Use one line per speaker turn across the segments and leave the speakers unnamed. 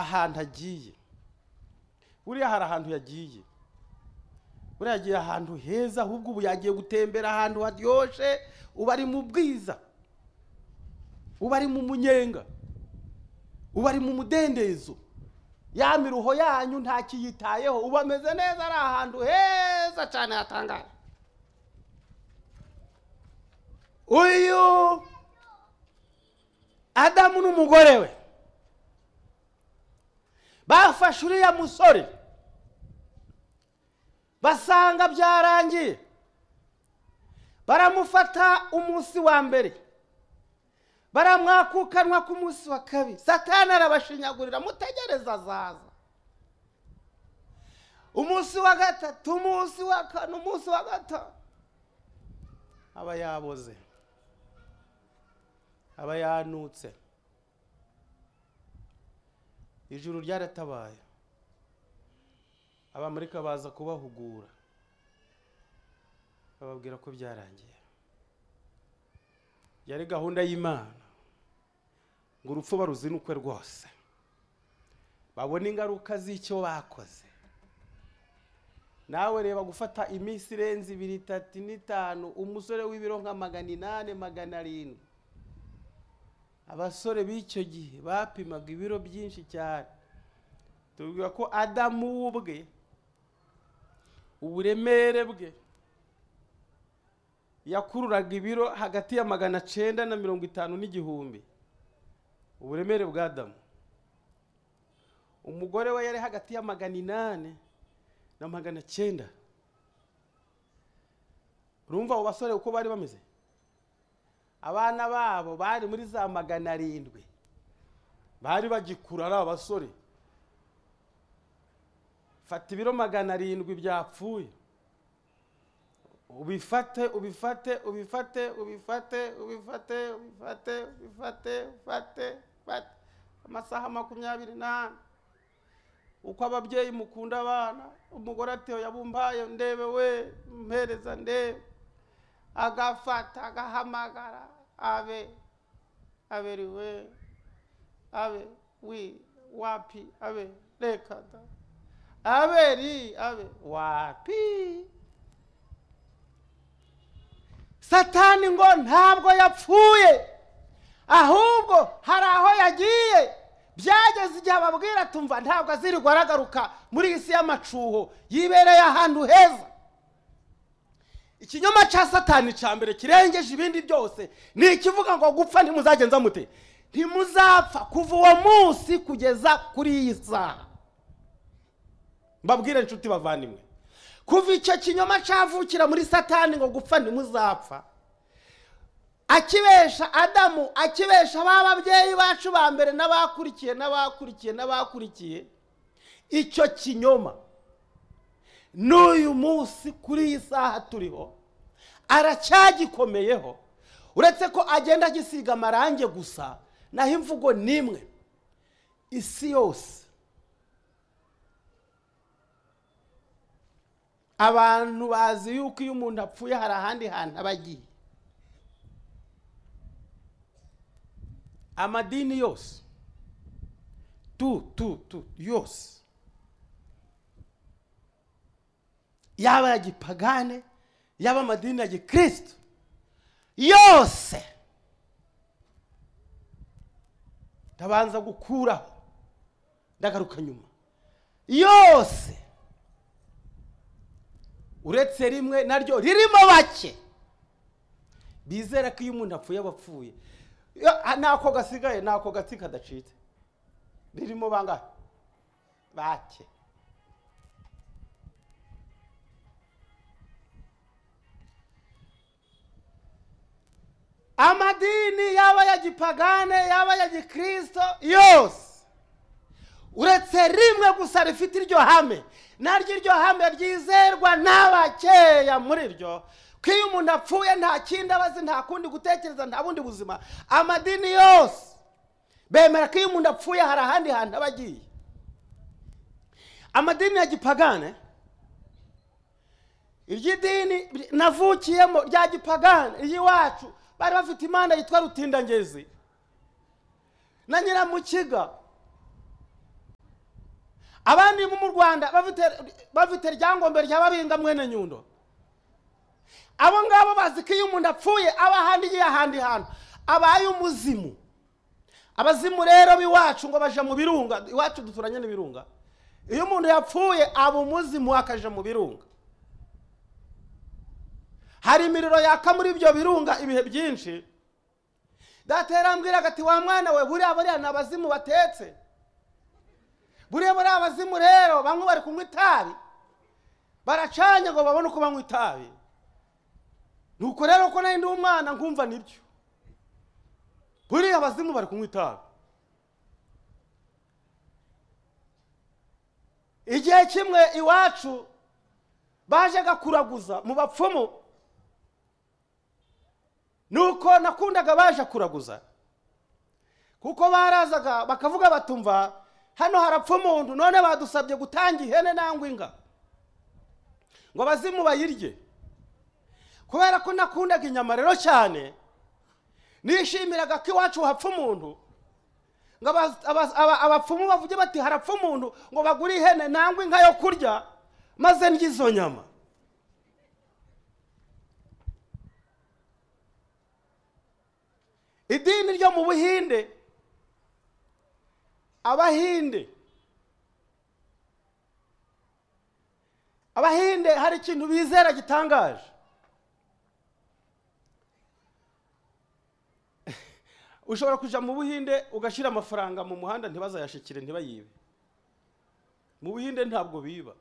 ahantu agiye buriya hari ahantu yagiye buriya yagiye ahantu heza ahubwo ubu yagiye gutembera ahantu haryoshye uba ari mu bwiza uba ari mu munyenga uba ari mu mudendezo ya miruho yanyu nta kiyitayeho uba ameze neza ari ahantu heza cyane hatangaje uyu adamu n'umugore we bafashe uriya musore basanga byarangiye baramufata umunsi wa mbere baramwakukanwa ku munsi wa kabiri satani arabashinyagurira mutegereze azaza umunsi wa gatatu umunsi wa kane umunsi wa gatanu aba yaboze aba yanutse ijuru ryaratabaye abamurika baza kubahugura bababwira ko byarangiye yari gahunda y'imana ngo urupfu baruzinukwe rwose babona ingaruka z'icyo bakoze nawe reba gufata iminsi irenze ibiri itatu n'itanu umusore w'ibiro nka magana inani magana arindwi abasore b'icyo gihe bapimaga ibiro byinshi cyane tubwira ko adamu ubwe uburemere bwe yakururaga ibiro hagati ya magana cyenda na mirongo itanu n'igihumbi uburemere bwa adamu umugore we yari hagati ya magana inani na magana cyenda urumva abo basore uko bari bameze abana babo bari muri za magana arindwi bari bagikura ari abasore fata ibiro magana arindwi byapfuye ubifate ubifate ubifate ubifate ubifate ubifate ubifate ubifate ubifate amasaha makumyabiri n'ane uko ababyeyi mukunda abana umugore atewe yabumbaye ndebe we mpereza ndebe agafata agahamagara abe aberiwe abe wi wapi abe reka da aberi abe wapi satani ngo ntabwo yapfuye ahubwo hari aho yagiye byageze igihe ababwira tumva ntabwo azirirwa aragaruka muri iyi si y'amacuho yibereye ahantu heza ikinyoma cya satani cya mbere kirengeje ibindi byose ni ikivuga ngo gupfa ntimuzagenza mute ntimuzapfa kuva uwo munsi kugeza kuri iyi saha mbabwire inshuti bavandimwe kuva icyo kinyoma cyavukira muri satani ngo gupfa ntimuzapfa akibesha adamu akibesha ba babyeyi bacu ba mbere n'abakurikiye n'abakurikiye n'abakurikiye icyo kinyoma n'uyu munsi kuri iyi saha turiho aracyagikomeyeho uretse ko agenda agisiga amarangi gusa naho imvugo ni imwe isi yose abantu bazi yuko iyo umuntu apfuye hari ahandi hantu aba agiye amadini yose tu tu tu yose yaba ya gipagane yaba amadini ya gikristo yose ndabanza gukuraho ndagaruka nyuma yose uretse rimwe naryo ririmo bake bizera ko iyo umuntu apfuye aba apfuye ntako gasigaye ntako gatsi kadacitse ririmo bangahe bake amadini yaba ya gipagane yaba ya gikristo yose uretse rimwe gusa rifite iryo hame naryo iryo hame ryizerwa n'abakeya muri ryo ko iyo umuntu apfuye nta kindi abazi nta kundi gutekereza nta bundi buzima amadini yose bemera ko iyo umuntu apfuye hari ahandi hantu aba agiye amadini ya gipagane iry'idini navukiyemo rya gipagane iry'iwacu bari bafite imana yitwa rutindangezi na nyiramukiga abandi bo mu rwanda bafite bafite ryangombwa rya babinga mwene nyundo abo ngabo bazi ko iyo umuntu apfuye aba ahandi igiye ahandi hantu abaye umuzimu abazimu rero b'iwacu ngo baje mu birunga iwacu duturanye n'ibirunga iyo umuntu yapfuye aba umuzimu akaja mu birunga hari imiriro yaka muri ibyo birunga ibihe byinshi data yarambwiraga ati wa mwana we buriya buriya ni abazimu batetse buriya buriya abazimu rero bamwe bari kunywa itabi baracanye ngo babone uko banywa itabi nuko rero ko nari ndi umwana nkumva nibyo buriya abazimu bari kunywa itabi igihe kimwe iwacu bajyaga kuraguza mu bapfumu nuko nakundaga baje kuraguza kuko barazaga bakavuga batumva hano harapfa umuntu none badusabye gutanga ihene nangwa inga ngo abazimu bayirye kubera ko nakundaga inyama rero cyane nishimiraga ko iwacu hapfa umuntu ngo aba- aba- aba- abapfumu bavuge bati harapfa umuntu ngo bagure ihene nangwa inka yo kurya maze ndye izo nyama idini ryo mu buhinde abahinde abahinde hari ikintu bizera gitangaje ushobora kujya mu buhinde ugashyira amafaranga mu muhanda ntibazayashikire ntibayibe mu buhinde ntabwo biba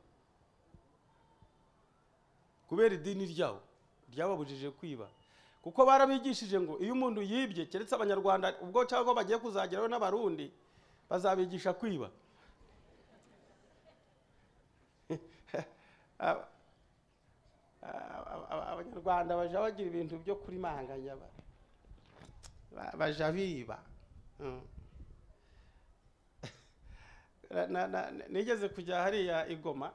kubera idini ryabo ryababujije kwiba kuko barabigishije ngo iyo umuntu yibye keretse abanyarwanda ubwo cyangwa bagiye kuzageraho n'abarundi bazabigisha kwiba Aba- aba- aba- abanyarwanda bajya bagira ibintu byo kurimanganya ba- ba- baja biba Mm. Na- na- na- nigeze kujya hariya i Goma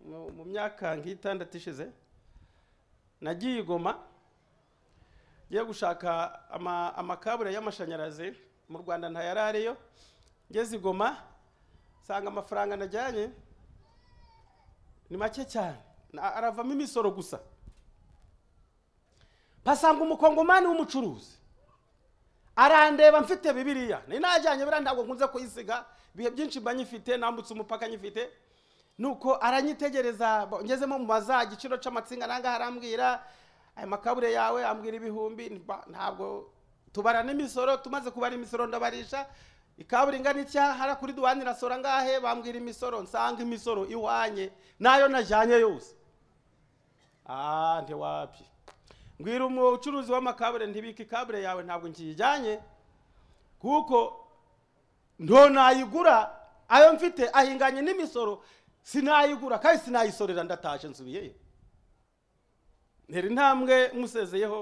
mu mu myaka nk'itandatu ishize nagiye i Goma ngiye gushaka ama- amakabure y'amashanyarazi mu rwanda ntayari ariyo ngeze i Goma nsanga amafaranga najyanye ni make cyane Na- aravamo imisoro gusa mpasanga umukongomani w'umucuruzi arandeba mfite bibiriya ni najyanye biriya ntabwo nkunze kuyisiga ibihe byinshi mba nyifite nambutse umupaka nyifite nuko aranyitegereza bo- ngezemo mu maza igiciro cy'amatsinga nangaha arambwira aya makabure yawe ambwira ibihumbi mba- ntabwo tubarana imisoro tumaze kubara imisoro ndabarisha ikabure ingana icya hara kuri duwani irasora ngahe bambwira imisoro nsanga imisoro iwanye nayo najyanye yose ah ntiwapye mbwira umucuruzi w'amakabure ntibika ikabure yawe ntabwo nkiyijyanye kuko nto nayigura ayo mfite ahinganye n'imisoro sinayigura kandi sinayisorera ndataje nsubiyeyo ntera intambwe musezeyeho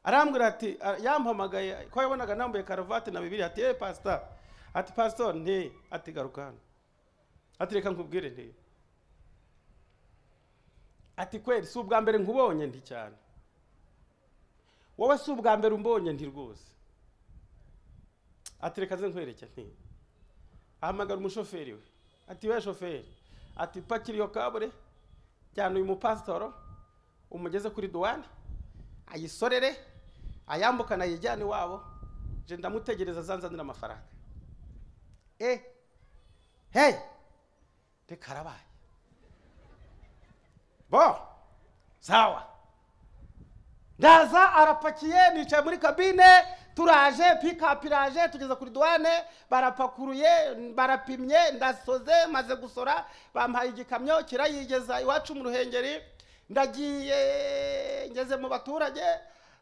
arambwira ati a- yampamagaye ko yabonaga nambaye karuvati na bibiri ati eee pasita ati pasitori nti ati garuka hano ati reka nkubwire nti ati kweri si ubwa mbere nkubonye nti cyane wowe si ubwa mbere umbonye nti rwose ati reka ze nkwereke nti ahamagara umushoferi we ati we shoferi ati pakira iyo kabure jyana uyu mupasitoro umugeze kuri duwani ayisorere ayambukana ayijyane iwabo je ndamutegereza azanzanira amafaranga eh hey reka arabaye bo sawa ndaza arapakiye nicaye muri kabine turaje pikapu iraje tugeze kuri duwane barapakuruye barapimye ndasoze maze gusora bampaye igikamyo kirayigeza iwacu mu ruhengeri ndagiye ngeze mu baturage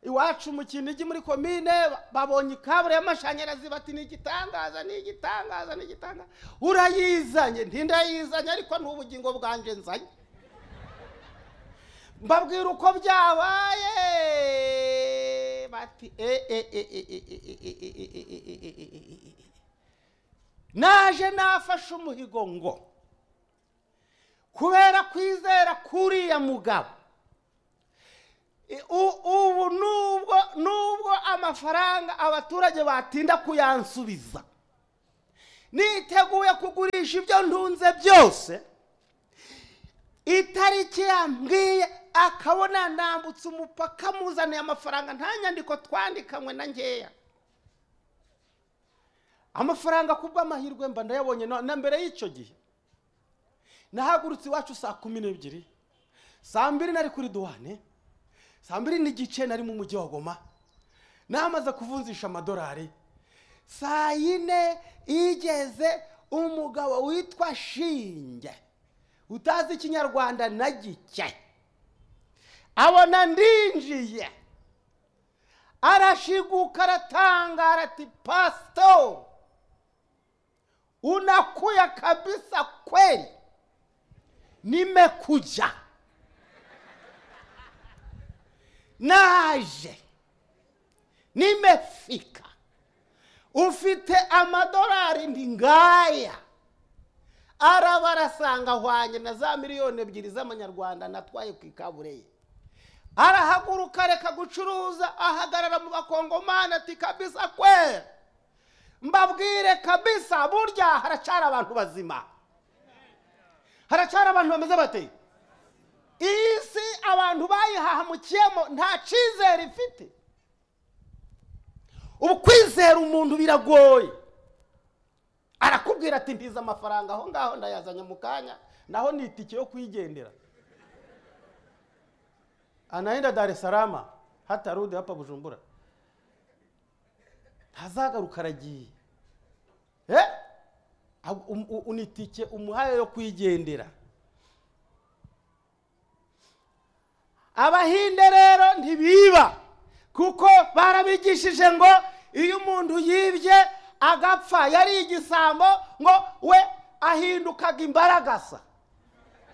iwacu mu kinigi muri komine babonye ikabure y'amashanyarazi bati ni igitangaza ni igitangaza ni igitangaza urayizanye ntindayizanye ariko ni ubugingo bwanje nzanye mbabwira uko byabaye bati "Eh, eh, eh, eh, eh, eh, eh, eh, eh, eh, eh, eh, eh, eh, eh, eh." naje nafashe umuhigo ngo kubera kwizera kuriya mugabo i- u- ubu nubwo nubwo amafaranga abaturage batinda kuyansubiza niteguye kugurisha ibyo ntunze byose itariki yambwiye akabona nambutse umupaka muzaniye amafaranga nta nyandiko twandikanywe na nkeya amafaranga kubw'amahirwe mba ndayabonye na na mbere y'icyo gihe nahagurutse iwacu saa kumi n'ebyiri saa mbiri nari kuri duwane saa mbiri n'igice nari mu mujyi wa goma namaze kuvunjisha amadolari saa yine igeze umugabo witwa shinge utazi ikinyarwanda na gike abona ndinjiye arashiguka aratangara ati pasito unakuya kabisa kweli nimekuja naje nimefika ufite amadolari ndi ngaya araba arasanga ahwanye na za miliyoni ebyiri z'amanyarwanda natwaye ku ikabureye arahaguruka areka gucuruza ahagarara mu bakongomani ati kabisa kwe mbabwire kabisa burya haracyari abantu bazima haracyari abantu bameze bate iyi si abantu bayihahamukiyemo nta cyizere ifite ubu kwizera umuntu biragoye arakubwira ati ndiza amafaranga aho ngaho ndayazanye mu kanya naho ni itike yo kuyigendera anaenda dar es salaam hata rude hapa bujumbura ntazagaruka aragiye eh? Ab- um- u- ni itike umuhaye yo kuyigendera abahinde rero ntibiba kuko barabigishije ngo iyo umuntu yibye agapfa yari igisambo ngo we ahindukaga imbaragasa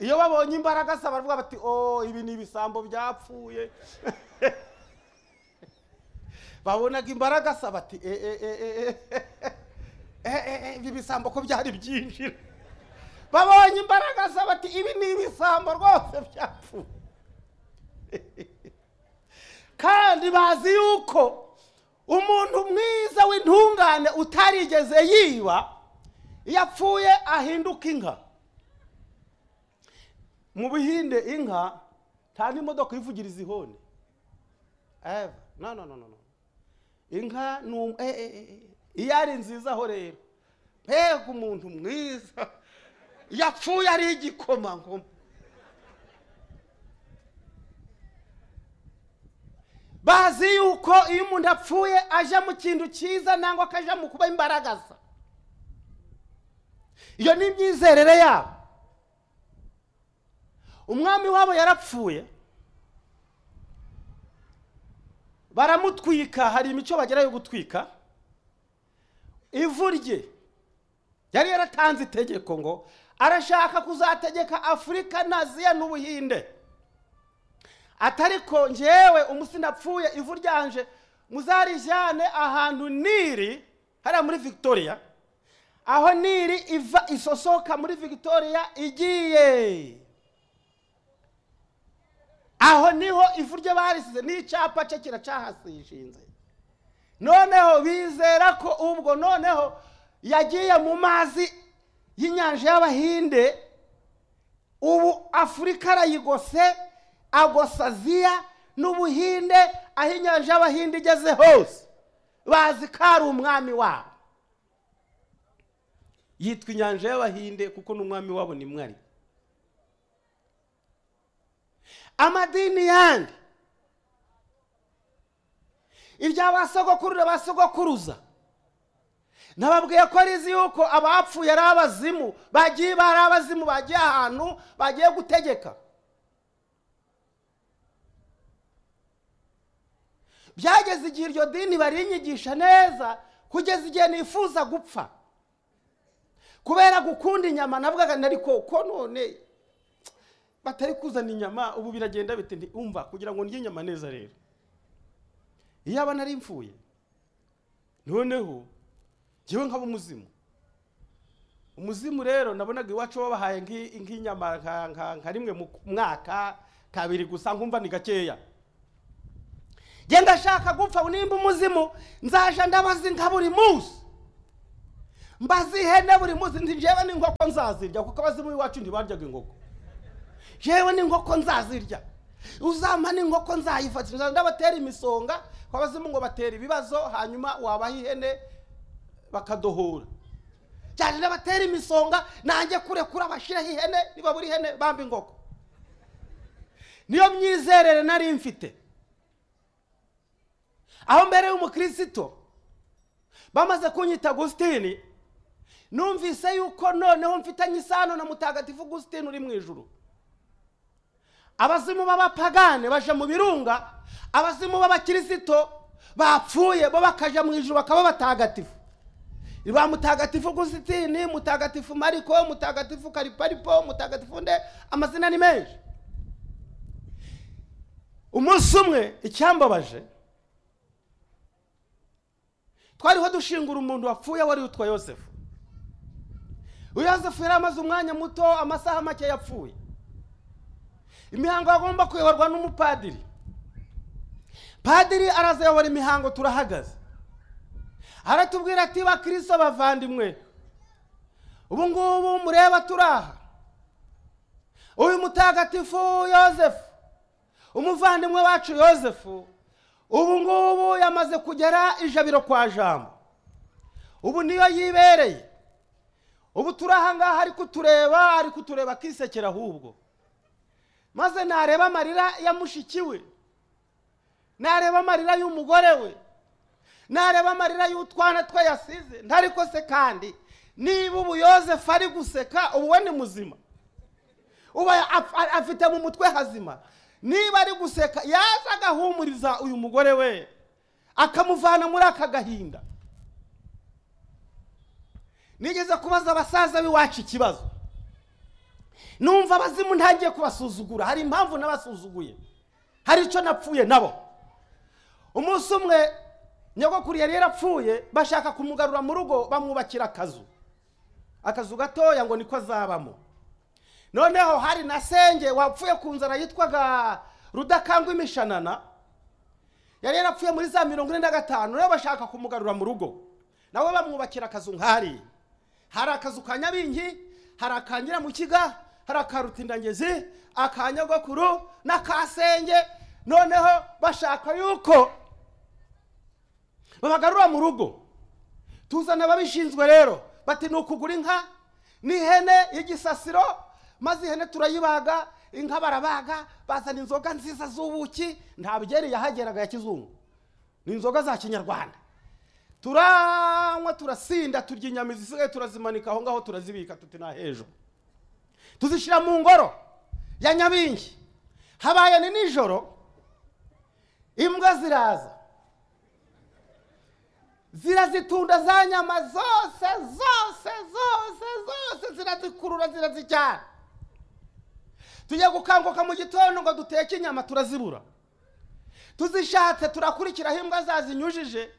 iyo babonye imbaragasa baravuga bati o ibi ni ibisambo byapfuye babonaga imbaragasa bati e e e e e e e ibi bisambo ko byari byinjira babonye imbaragasa bati ibi ni ibisambo rwose byapfuye kandi bazi yuko umuntu mwiza w'intungane utarigeze yiba iyo apfuye ahinduka inka mu bihinde inka nta n'imodoka ivugiriza ihoni eva no no no no no inka ni um- eh, eh, eh, iyo ari nziza ho rero mbega umuntu mwiza iyo apfuye ari igikomangoma bazi yuko iyo umuntu apfuye aja mu kintu cyiza nangwa akaja mu kuba imbaragasa iyo ni imyizerere yabo umwami wabo yarapfuye baramutwika hari imico bagera yo gutwika ivu rye yari yaratanze itegeko ngo arashaka kuzategeka afurika na aziya n'ubuhinde atariko njyewe umusi napfuye ivu ryanje muzarijyane ahantu niri hariya muri victoria aho niri iva isosoka muri victoria igiye aho niho ivu rye barisize n'icyapa cye kiracahasishinze noneho bizera ko ubwo noneho yagiye mu mazi y'inyanja y'abahinde ubu afurika arayigose agosa aziya n'ubuhinde aho inyanja y'abahinde igeze hose bazi ko ari umwami wabo yitwa inyanja y'abahinde kuko n'umwami wabo ni mwari amadini yandi ibya ba sogokuru na ba sogokuruza nababwiye ko arizi yuko abapfuye ari abazimu bagiye bari abazimu bagiye ahantu bagiye gutegeka byageze igihe iryo dini barinyigisha neza kugeza igihe nifuza gupfa kubera gukunda inyama navugaga nari ko ko none batari kuzana inyama ubu biragenda bite nti umva kugira ngo ndye inyama neza rero iyo aba nari mfuye noneho njyewe nkaba umuzimu umuzimu rero nabonaga iwacu babahaye nk'i- nk'inyama nka- nka- nka rimwe mu mwaka kabiri gusa nkumva ni gakeya genda ashaka gupfa nimba umuzimu nzaje ndabaza inka buri munsi mbazi ihene buri munsi nti njyewe n'inkoko nzazirya kuko abazimu iwacu ntibaryaga inkoko njyewe n'inkoko nzazirya uzampa n'inkoko nzayifatira ndabatera imisonga kuko abazimu ngo batera ibibazo hanyuma wabaha ihene bakadohora cyane n'abatera imisonga nanjye kurekura bashireho ihene niba buri ihene bamba inkoko niyo myizerere nari mfite aho mbere y'umukristo bamaze kunyita agusitini numvise yuko noneho mfitanye isano na mutagatifu agusitini uri mu ijuru abazimu b'abapagane baje mu birunga abazimu b'abakirisito bapfuye bo bakaja mu ijuru bakaba batagatifu ba mutagatifu agusitini mutagatifu mariko mutagatifu kariparipo mutagatifu nde amazina ni menshi umunsi umwe icyambabaje twariho dushingura umuntu wapfuye wari witwa yosefu yosefu yari amaze umwanya muto amasaha make yapfuye imihango yagomba kuyoborwa n'umupadiri padiri arazayobora imihango turahagaze aratubwira ati bakirisito bavandimwe ubu ngubu mureba turaha uyu mutagatifu yosefu umuvandimwe wacu yosefu ubu ngubu yamaze kugera ijabiro kwa jambo ubu niyo yibereye ubu turi ahangaha ari kutureba ari kutureba akisekera ahubwo maze nareba amarira ya mushiki we nareba amarira y'umugore we nareba amarira y'utwana twe yasize ntariko se kandi niba ubu yosefu ari guseka ubu we ni muzima ubu af- afite mu mutwe hazima niba ari guseka yaza agahumuriza uyu mugore we akamuvana muri aka gahinda nigeze kubaza abasaza b'iwacu ikibazo numva abazimu ntangiye kubasuzugura hari impamvu n'abasuzuguye hari icyo napfuye nabo umunsi umwe nyogokuru yari yarapfuye bashaka kumugarura mu rugo bamwubakira akazu akazu gatoya ngo niko azabamo noneho hari na senge wapfuye ku nzara yitwaga rudakangwa imishanana yari yarapfuye muri za mirongo ine na gatanu rero bashaka kumugarura mu rugo nawe bamwubakira akazu nk'ari hari akazu ka nyabingi hari aka nyiramukiga hari aka rutindangezi aka nyogokuru n'aka senge noneho bashaka yuko babagarura mu rugo tuzana ababishinzwe rero bati ni ukugura inka n'ihene y'igisasiro maze ihene turayibaga inka barabaga bazana inzoga nziza z'ubuki nta byeri yahageraga ya kizungu ni inzoga za kinyarwanda turanywa turasinda turya inyama izisigaye turazimanika aho ngaho turazibika tuti na hejuru tuzishyira mu ngoro ya nyabingi habaye ni nijoro imbwa ziraza zirazitunda za nyama zose zose zose zose zirazikurura zirazijyana tujya gukanguka mu gitondo ngo duteke inyama turazibura tuzishatse turakurikiraho imbwa zazinyujije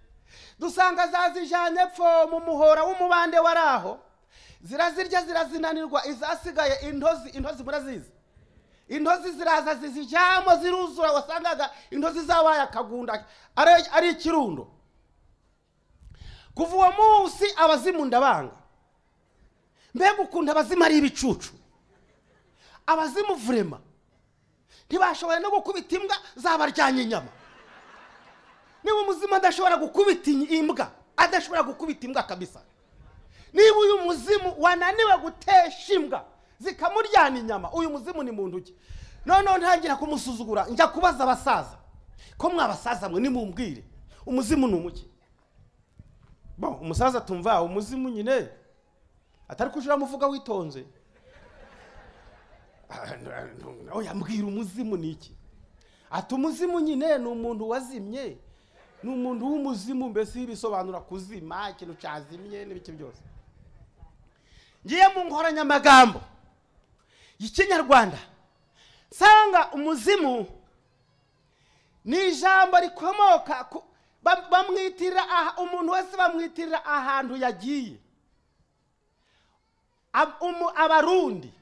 dusanga zazijyanye pfo mu muhora w'umubande wari aho zirazirya zirazinanirwa izasigaye intozi intozi murazizi intozi ziraza zizijyamo ziruzura wasangaga intozi zabaye akagunda ari- ari ikirundo kuva uwo munsi abazimu ndabanga mbega ukuntu abazimu ari ibicucu abazimu vurema ntibashoboye no gukubita imbwa zabaryanye inyama niba umuzima adashobora gukubita iyi- imbwa adashobora gukubita imbwa kabisa niba uyu muzimu wananiwe gutesha imbwa zikamuryana inyama uyu muzimu ni muntu ki noneho ntangira kumusuzugura njya kubaza abasaza ko mwabasaza mwe nimumbwire umuzimu ni umuki bo umusaza tumva umuzimu nyine atari kujura amuvuga witonze oya mbwira umuzimu ni iki ati umuzimu nyine ni umuntu wazimye ni umuntu w'umuzimu mbese bisobanura kuzima ikintu cyazimye n'ibiki byose ngiye mu nkoranyamagambo y'ikinyarwanda nsanga umuzimu ni ijambo rikomoka ku ba- bamwitirira aha- umuntu wese bamwitirira ahantu yagiye Ab- umu- abarundi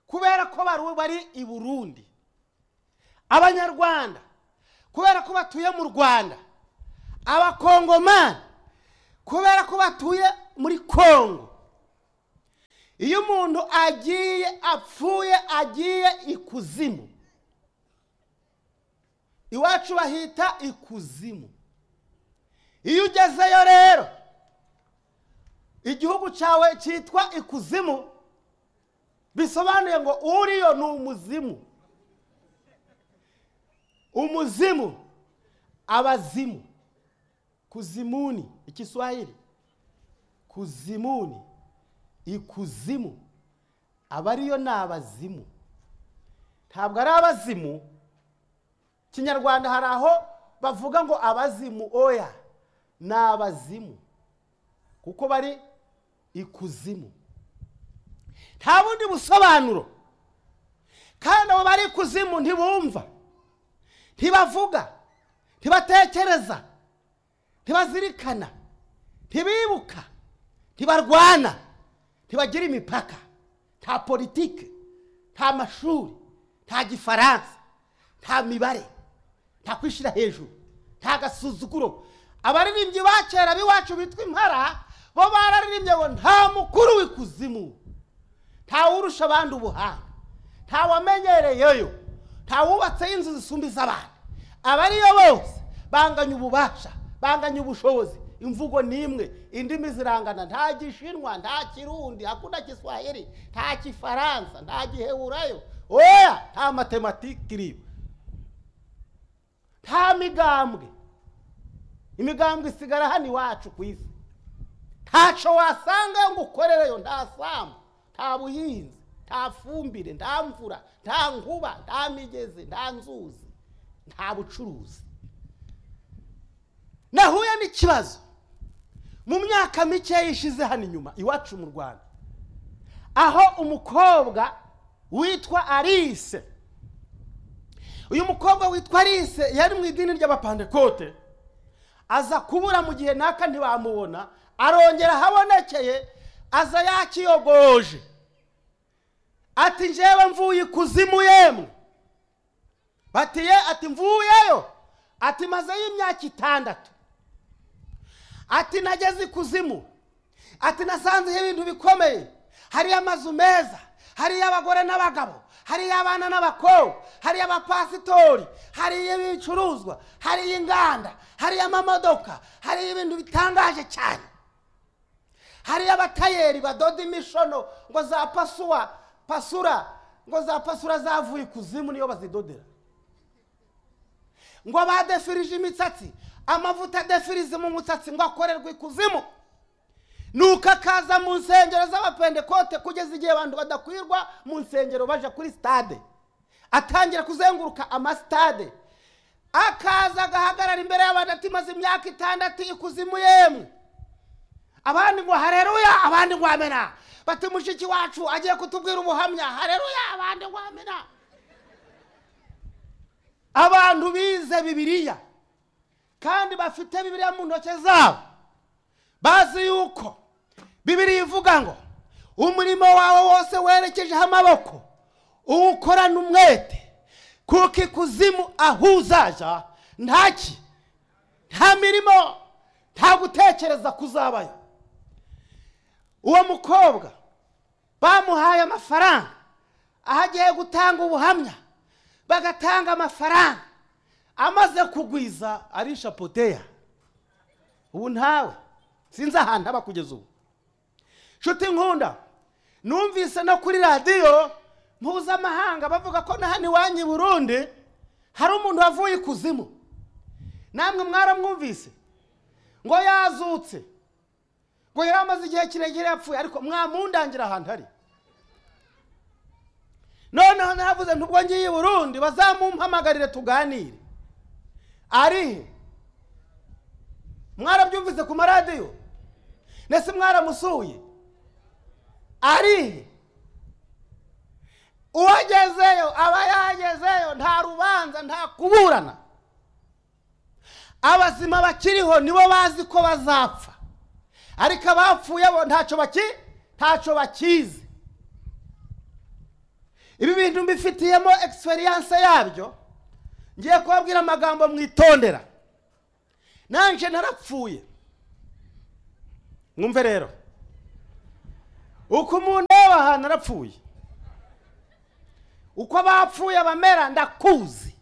kubera ko baru- bari i burundi abanyarwanda kubera ko batuye mu rwanda abakongomani kubera ko batuye muri kongo iyo umuntu agiye apfuye agiye ikuzimu iwacu bahita ikuzimu iyo ugezeyo rero igihugu cyawe cyitwa ikuzimu bisobanuye ngo uriyo ni umuzimu umuzimu abazimu kuzimuni ikiswahili kuzimuni ikuzimu aba ariyo ni abazimu ntabwo ari abazimu kinyarwanda hari aho bavuga ngo abazimu oya ni abazimu kuko bari ikuzimu nta bundi busobanuro kandi abo bari ikuzimu ntibumva ntibavuga ntibatekereza ntibazirikana ntibibuka ntibarwana ntibagira imipaka nta politiki nta mashuri nta gifaransa nta mibare nta kwishyira hejuru nta gasuzuguro abaririmbyi ba kera b'iwacu bitwa impara bo bararirimbye ngo nta mukuru w'ikuzimu nta wurusha abandi ubuhanga nta wamenyereyeyo nta wubatseho inzu zisumba iz'abandi abariyo bose banganya ububasha banganya ubushobozi imvugo ni imwe indimi zirangana nta gishinwa nta kirundi hakuna kiswahili nta kifaransa nta giheburayo oya nta matematike iriyo nta migambwe imigambwe isigara hano iwacu ku isi ntaco wasanga ngo ukorereyo nta samu nta buhinzi nta fumbire nta mvura nta nkuba nta migezi nta nzuzi nta bucuruzi nahuye n'ikibazo mu myaka mike yishize hano inyuma iwacu mu rwanda aho umukobwa witwa alice uyu mukobwa witwa alice yari mu idini ry'abapandekote aza kubura mu gihe naka ntibamubona arongera ahabonekeye aza yakiyogoje ati njyewe mvuye ikuzimu yemwe batiye ati mvuyeyo ati mazeyo imyaka itandatu ati nageze ikuzimu ati nasanzeho ibintu bikomeye hariyo amazu meza hariyo abagore n'abagabo hariyo abana n'abakobwa hariyo abapasitori hariyo ibicuruzwa hariyo inganda hariyo amamodoka hariyo ibintu bitangaje cyane hariyo abatayeri badoda imishono ngo za pasuwa pasura ngo za pasura zavuye ikuzimu niyo bazidodera ngo badefirije imisatsi amavuta adefirize mu musatsi ngo akorerwe ikuzimu nuko akaza mu nsengero z'abapendekote kugeza igihe abantu badakwirwa mu nsengero baje kuri sitade atangira kuzenguruka amasitade akaza agahagarara imbere y'abantu ati maze imyaka itandatu ikuzimu yemwe abandi ngo hareruya abandi ngo amena bati mushiki wacu agiye kutubwira ubuhamya hareruya abandi ngo amena abantu bize bibiliya kandi bafite bibiliya mu ntoki zabo bazi yuko bibiliya ivuga ngo umurimo wawe wose werekejeho amaboko uwukorana umwete kuko ikuzimu aho uzaja ntaki nta mirimo nta gutekereza kuzabayo uwo mukobwa bamuhaye amafaranga aho agiye gutanga ubuhamya bagatanga amafaranga amaze kugwiza arisha poteya ubu ntawe sinzi ahantu aba kugeza ubu nshuti nkunda numvise no kuri radiyo mpuzamahanga bavuga ko na hano iwanyu i burundi hari umuntu wavuye ikuzimu namwe mwaramwumvise ngo yazutse ngo yari amaze igihe kirekire yapfuye ariko mwamundangira ahantu ari noneho naravuze ntubwo ngiye i burundi bazamumpamagarire tuganire arihe mwarabyumvise ku maradiyo ndetse mwaramusuye arihe uwagezeyo aba yagezeyo nta rubanza nta kuburana abazima bakiriho nibo bazi ko bazapfa ariko abapfuye bo ntacyo baki ntacyo bakizi ibi bintu mbifitiyemo egisperiyanse yabyo ngiye kubabwira amagambo mwitondera nanje narapfuye mwumve rero uko umuntu yaba ahantu arapfuye uko abapfuye bamera ndakuzi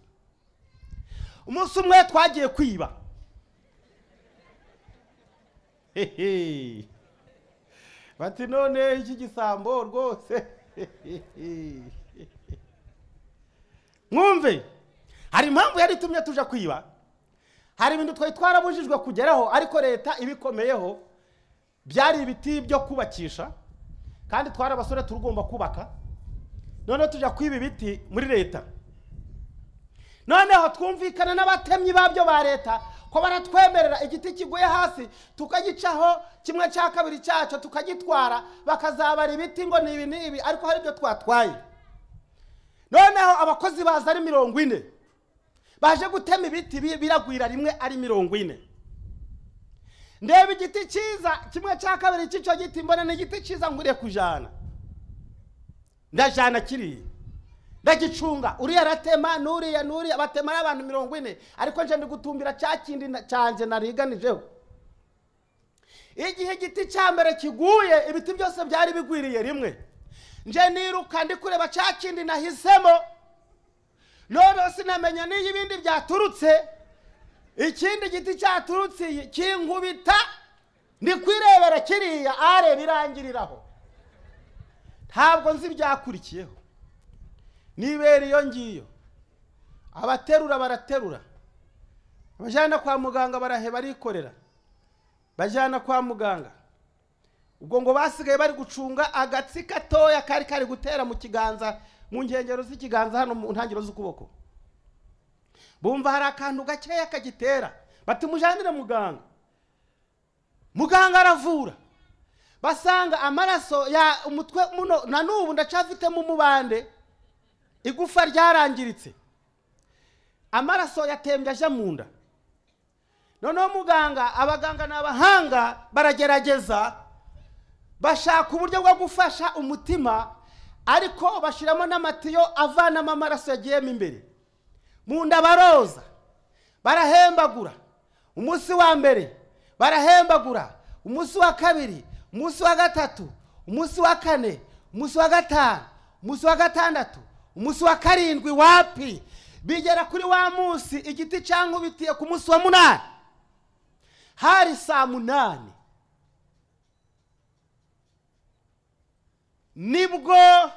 umunsi umwe twagiye kwiba Hehe. bati none iki gisambo rwose mwumve hari impamvu yari itumye tuja kwiba hari ibintu twari twarabujijwe kugeraho ariko leta ibikomeyeho byari ibiti byo kubakisha kandi twari abasore turugomba kubaka noneho tujya kwiba ibiti muri leta noneho twumvikana n'abatemyi babyo ba leta ko baratwemerera igiti kiguye hasi tukagicaho kimwe cya kabiri cyacyo tukagitwara bakazabara ibiti ngo ni ibi ni ibi ariko hari ibyo twatwaye noneho abakozi baza ari mirongo ine baje gutema ibiti bi- biragwira rimwe ari mirongo ine ndeba igiti cyiza kimwe cya kabiri cy'icyo giti mbona ni igiti cyiza nguriye kujana ndajana kiriya ndagicunga uriya aratema n'uriya n'uriya batema ari abantu mirongo ine ariko nje ndi gutumbira cya kindi na- cyanjye nariganijeho igihe igiti cya mbere kiguye ibiti byose byari bigwiriye rimwe nje niruka ndi kureba cya kindi nahisemo noneho sinamenya n'iyo ibindi byaturutse ikindi giti cyaturutse iyi kinkubita ndi kwirebera kiriya areba irangiriraho ntabwo nzi ibyakurikiyeho nibera iyo ngiyo abaterura baraterura abajyana kwa muganga barahe barikorera bajyana kwa muganga ubwo ngo basigaye bari gucunga agatsi gatoya kari kari gutera mu kiganza mu nkengero z'ikiganza hano mu ntangiriro z'ukuboko bumva hari akantu gakeya kagitera bati mujyanire muganga muganga aravura basanga amaraso ya umutwe muno na n'ubu ndacafitemo umubande igufa ryarangiritse amaraso yatembye aje mu nda noneho muganga abaganga ni abahanga baragerageza bashaka uburyo bwo gufasha umutima ariko bashyiramo n'amatiyo avanamo amaraso yagiyemo imbere mu nda baroza barahembagura umunsi wa mbere barahembagura umunsi wa kabiri umunsi wa gatatu umunsi wa kane umunsi wa gatanu umunsi wa gatandatu umunsi wa karindwi wapi bigera kuri wa munsi igiti cyankubitiye ku munsi wa munani hari saa munani nibwo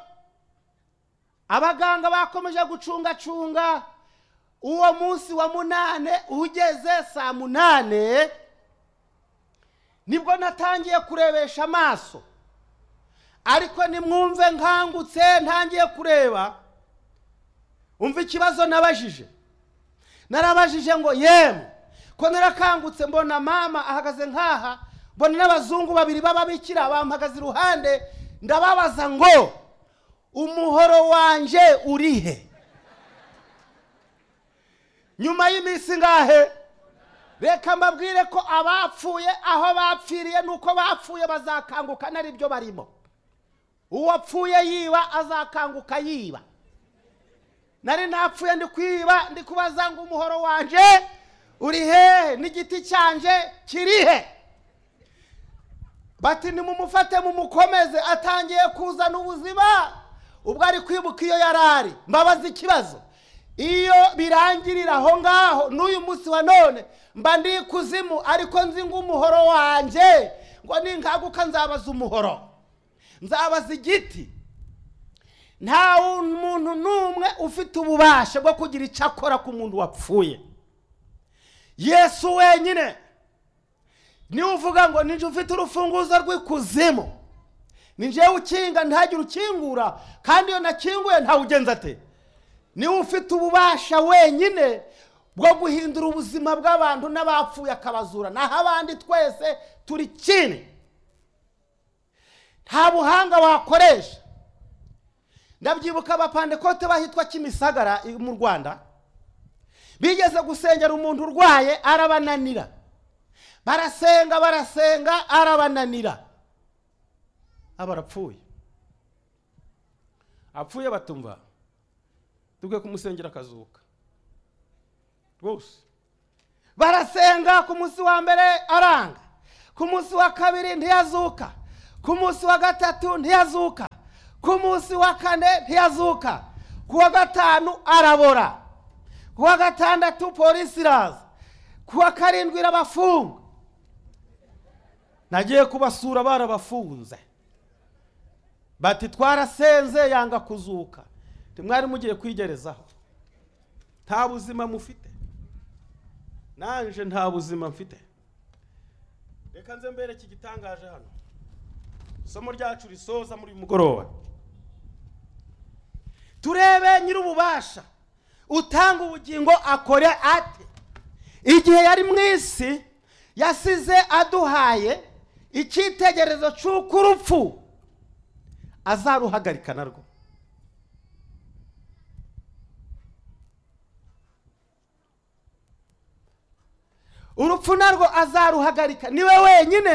abaganga bakomeje gucungacunga uwo munsi wa munane ugeze saa munane nibwo natangiye kurebesha amaso ariko nimwumve nkangutse ntangiye kureba umva ikibazo nabajije narabajije ngo yemwe ko narakangutse mbona mama ahagaze nkaha mbona n'abazungu babiri b'ababikira bampagaze iruhande ndababaza ngo umuhoro wanjye urihe nyuma y'iminsi ngahe reka mbabwire ko abapfuye aho bapfiriye nuko bapfuye bazakanguka n'aribyo barimo uwapfuye yiba azakanguka yiba nari napfuye ndi kwiba ndi kubaza ngo umuhoro wanjye uri hehe n'igiti cyanjye kiri he bati nimumufate mumukomeze atangiye kuzana ubuzima ubwo ari kwibuka iyo yari ari mbabaza ikibazo iyo birangirira aho ngaho n'uyu munsi wa none mba ndi ikuzimu ariko nzi ngo umuhoro wanjye ngo ninkanguka nzabaza umuhoro nzabaza igiti nta muntu n'umwe ufite ububasha bwo kugira icyo akora ku muntu wapfuye yesu wenyine niwe uvuga ngo ninjye ufite urufunguzo rw'ikuzimu ninjyewe ukinga ntihagire ukingura kandi iyo nakinguye ntawe ugenza ate niwe ufite ububasha wenyine bwo guhindura ubuzima bw'abantu n'abapfuye akabazura naho abandi twese turi kimwe nta buhanga wakoresha ndabyibuka abapandekote bahitwa kimisagara i- mu rwanda bigeze gusengera umuntu urwaye arabananira barasenga barasenga arabananira aba arapfuye apfuye batumva tubwe kumusengera akazuka rwose barasenga ku munsi wa mbere aranga ku munsi wa kabiri ntiyazuka ku munsi wa gatatu ntiyazuka ku munsi wa kane ntiyazuka ku wa gatanu arabora ku wa gatandatu polisi iraza ku wa karindwi irabafunga nagiye kubasura barabafunze bati twarasenze yanga kuzuka ntimwari mugiye kwigerezaho nta buzima mufite nanje nta buzima mfite reka nze mbereke igitangaje hano isomo ryacu risoza muri uyu mugoroba turebe nyir'ububasha utanga ubugingo akore ate igihe yari mu isi yasize aduhaye icyitegererezo cy'uko urupfu azaruhagarika narwo urupfu narwo azaruhagarika niwe wenyine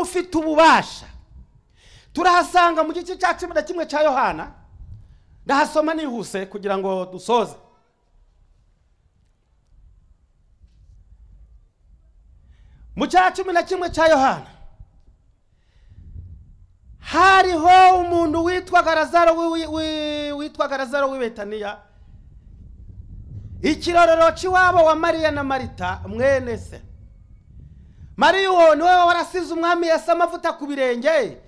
ufite ububasha turahasanga mu gice cya cumi na kimwe cya yohana ndahasoma nihuse kugira ngo dusoze mu cya cumi na kimwe cya yohana hariho umuntu witwaga razaro wi- wi- witwaga razaro w'ibetaniya ikirorero cy'iwabo wa mariya na marita mwene se mariya uwo ni we warasize umwami yasa amavuta ku birenge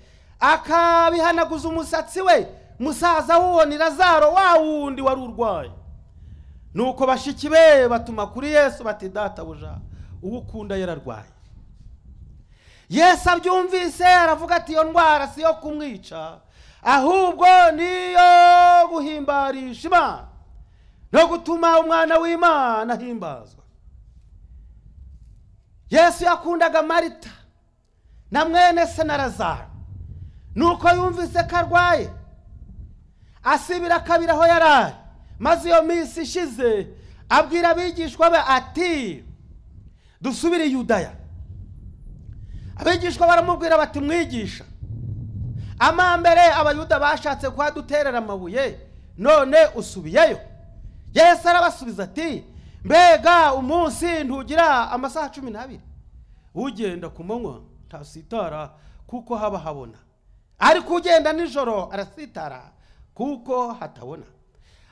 akabihanaguza umusatsi we musaza w'uwo ni razaro wa wundi wari urwaye nuko bashiki be batuma kuri yesu bati databuja uwo ukunda yararwaye yesu abyumvise aravuga ati iyo ndwara si iyo kumwica ahubwo niyo guhimbarisha imana no gutuma umwana w'imana ahimbazwa yesu yakundaga marita na mwene se na razaro nuko yumvise ko arwaye asibira akabira aho yari ari maze iyo minsi ishize abwira abigishwa be ati dusubire i yudaya abigishwa baramubwira bati mwigisha amambere abayuda bashatse kuhaduterera amabuye none usubiyeyo yesu arabasubiza ati mbega umunsi ntugira amasaha cumi n'abiri ugenda ku manywa ntasitara kuko haba habona ariko ugenda nijoro arasitara kuko hatabona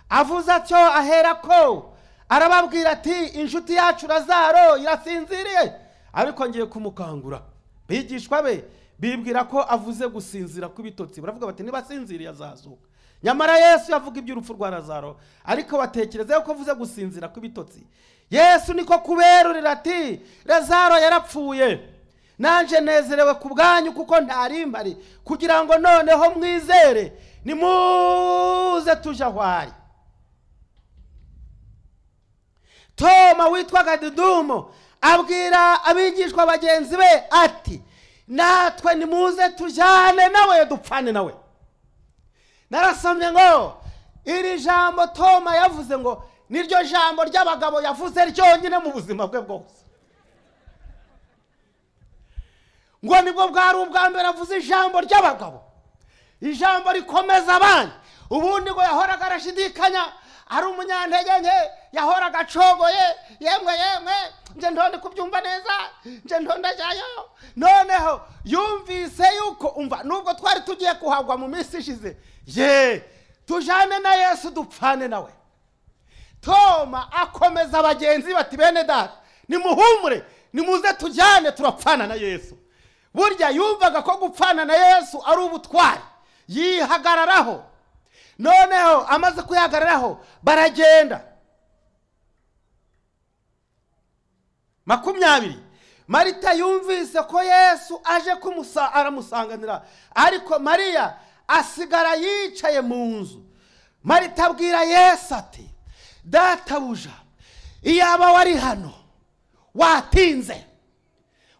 avuze atyo aherako arababwira ati inshuti yacu razaro irasinziriye ariko ngiye kumukangura bigishwa be bibwira ko avuze gusinzira kw'ibitotsi baravuga bati nibasinziriye azazuka nyamara yesu yavuga iby'urupfu rwa razaro ariko batekereza ko avuze gusinzira kw'ibitotsi yesu niko kuberurira ati razaro yarapfuye nanjye nezerewe ku bwanyu kuko ntarimbari kugira ngo noneho mwizere nimuze tuje aho ari toma witwaga didumo abwira abigishwa bagenzi be ati natwe nimuze tujyane nawe dupfane nawe narasomye ngo iri jambo toma yavuze ngo niryo jambo ry'abagabo yavuze ryonyine mu buzima bwe bwose ngo nibwo bwari ubwa mbere avuze ijambo ry'abagabo ijambo rikomeza abandi ubundi ngo yahoraga arashidikanya ari umunyantege nke yahoraga acogoye yemwe yemwe nje ntonde kubyumva neza nje ndondajyayo noneho yumvise yuko umva nubwo twari tugiye kuhagwa mu minsi ishize ye tujane na yesu dupfane nawe toma akomeza abagenzi bati bene data nimuhumure nimuze tujyane turapfana na yesu burya yumvaga ko gupfana na yesu ari ubutwari yihagararaho noneho amaze kuyihagararaho baragenda makumyabiri marita yumvise ko yesu aje kumusa aramusanganira ariko mariya asigara yicaye mu nzu marita abwira yesu ati databuja iyaba wari hano watinze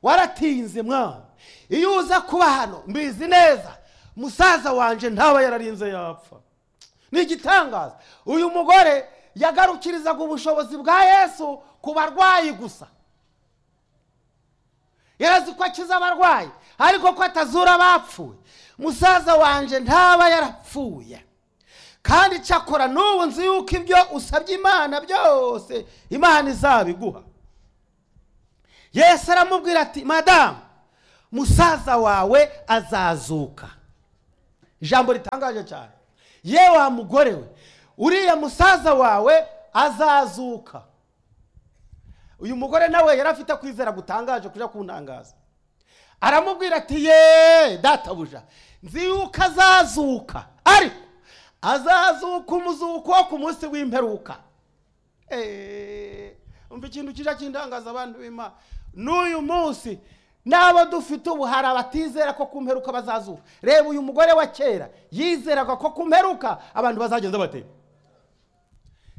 waratinze mwana iyo uza kuba hano mbizi neza musaza wanjye ntaba yararinze yapfa ni igitangaza uyu mugore yagarukirizaga ubushobozi bwa yesu ku barwayi gusa yarazi ko akiza abarwayi ariko ko atazura abapfuye musaza wanjye ntaba yarapfuye kandi cyakora n'ubu nzi yuko ibyo usabye imana byose imana izabiguha yesu aramubwira ati madamu musaza wawe azazuka ijambo ritangaje cyane ye wa mugore we uriya musaza wawe azazuka uyu mugore nawe yari afite kwizera gutangaje kujya kuntangaza aramubwira ati ye databuja nzi yuko azazuka ariko azazuka umuzuko wo ku munsi w'imperuka Eee, umva ikintu kijya kindangaza abantu b'imana n'uyu munsi n'abo dufite ubu hari abatizera ko ku mperuka bazazuka reba uyu mugore wa kera yizeraga ko ku mperuka abantu bazagenda batera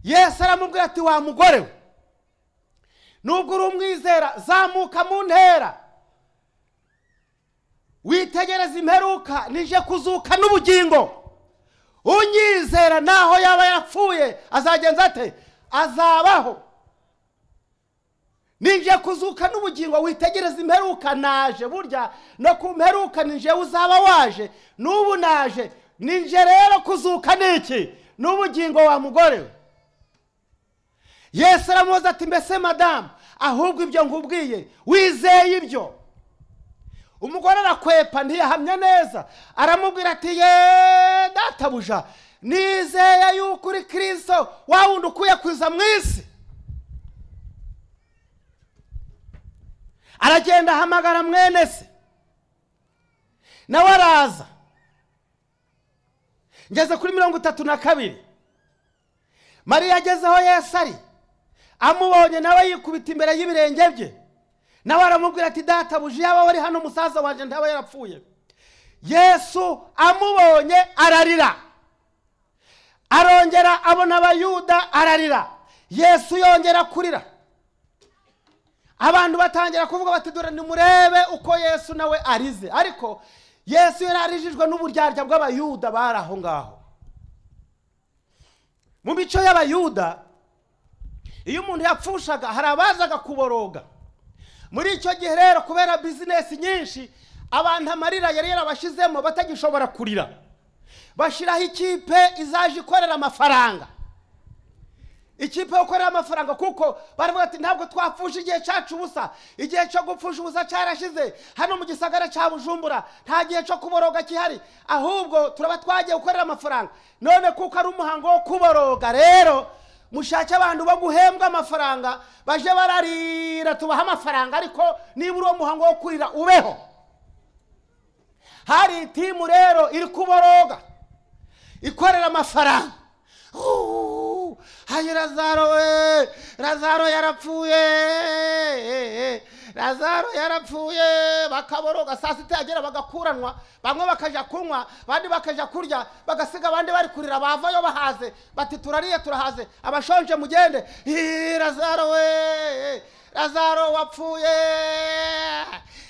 yesu aramubwira ati wa mugore we nubwo uri umwizera zamuka mu ntera witegereza imperuka nije kuzuka n'ubugingo unyizera naho yaba yapfuye azagenza ate azabaho nije kuzuka n'ubugingo witegereza imperuka naje burya no ku mperuka nije uzaba waje n'ubu naje nije rero kuzuka n'iki n'ubugingo wa mugore we yesu aramubaza ati mbese madamu ahubwo ibyo nkubwiye wizeye ibyo umugore arakwepa ntiyahamya neza aramubwira ati ye databuja nizeye yuko uri kirisito wa wundi ukuye kuza mu isi aragenda ahamagara mwene se nawe araza ngeze kuri mirongo itatu na kabiri mariya ageze aho yesu ari amubonye nawe yikubita imbere y'ibirenge bye nawe aramubwira ati databuja yaba wari hano umusaza wanjye ntaba yarapfuye yesu amubonye ararira arongera abona abayuda ararira yesu yongera kurira abantu batangira kuvuga bati dore nimurebe uko yesu nawe arize ariko yesu yari arijijwe n'uburyarya bw'abayuda bari aho ngaho mu mico y'abayuda iyo umuntu yapfushaga hari abazaga kuboroga muri icyo gihe rero kubera bizinesi nyinshi abantu amarira yari yarabashyizemo batagishobora kurira bashyiraho ikipe izaje ikorera amafaranga ikipe yo gukorera amafaranga kuko baravuga ati ntabwo twapfusha igihe cyacu ubusa igihe cyo gupfusha ubusa cyarashize hano mu gisagara cya bujumbura nta gihe cyo kuboroga gihari ahubwo turaba twagiye gukorera amafaranga none kuko ari umuhango wo kuboroga rero mushake abantu bo guhembwa amafaranga baje bararira tubahe amafaranga ariko niba uri uwo muhango wo kurira ubeho hari itimu rero iri kuboroga ikorera amafaranga Uuu, hayi razaro we razaro yarapfuye razaro yarapfuye bakaboroga saa sita yagera bagakuranwa bamwe bakaja kunywa abandi bakaja kurya bagasiga abandi bari kurira bavayo bahaze bati turariye turahaze abashonje mugende Ii, razaro we razaro wapfuye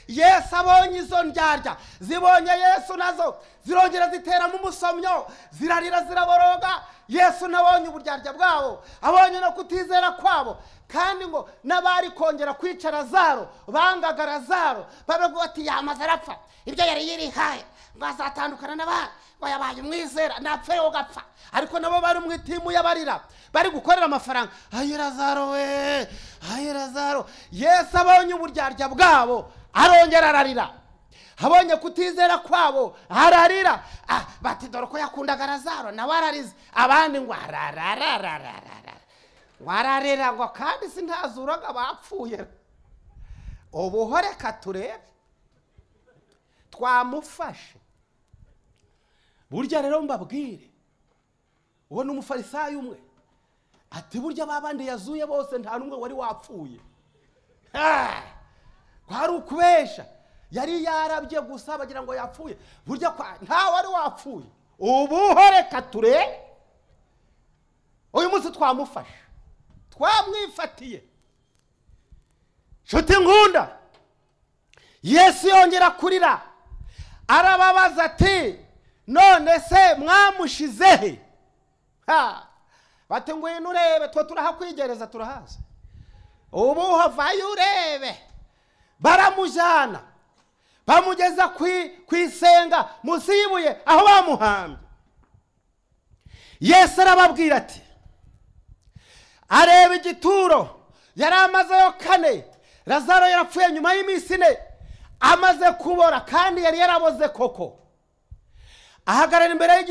yesu abonye izo ndyarya zibonye yesu nazo zirongera ziteramo umusomyo zirarira ziraboroga yesu nabonye uburyarya bwabo abonye no kutizera kwabo kandi ngo n'abari kongera kwica razaro bangaga razaro bavuga bati yamaze arapfa ibyo yari yirihaye ngo azatandukana n'abandi ngo yabaye umwizera napfe yo gapfa ariko nabo bari mu itimu y'abarira bari gukorera amafaranga ayi razaro we ayi razaro yesu abonye uburyarya bwabo arongera ararira abonye kutizera kwabo ararira Ah, bati dore ko yakundaga razaro nawe ararize abandi ngo ararararararara ngo ararira ngo kandi sintazuraga bapfuye ubuhore katurebe twamufashe burya rero mbabwire ubona umufarisayo umwe ati burya ba bandi yazuye bose nta n'umwe wari wapfuye Ah! kwari ukubesha yari yarabye gusa bagira ngo yapfuye burya kwa nta wari wapfuye ubuho reka turebe uyu munsi twamufashe twamwifatiye nshuti nkunda yesu yongera kurira arababaza ati none se mwamushizehe Ha! bati ngwino urebe twe turahakwigereza turahazi ubu havayo urebe baramujyana bamugeza ku i- ku isenga munsi y'ibuye aho bamuhambye yesu arababwira ati areba igituro yari amazeyo kane razaro yarapfuye nyuma y'iminsi ine amaze kubora kandi yari yaraboze koko ahagarara imbere y'igiti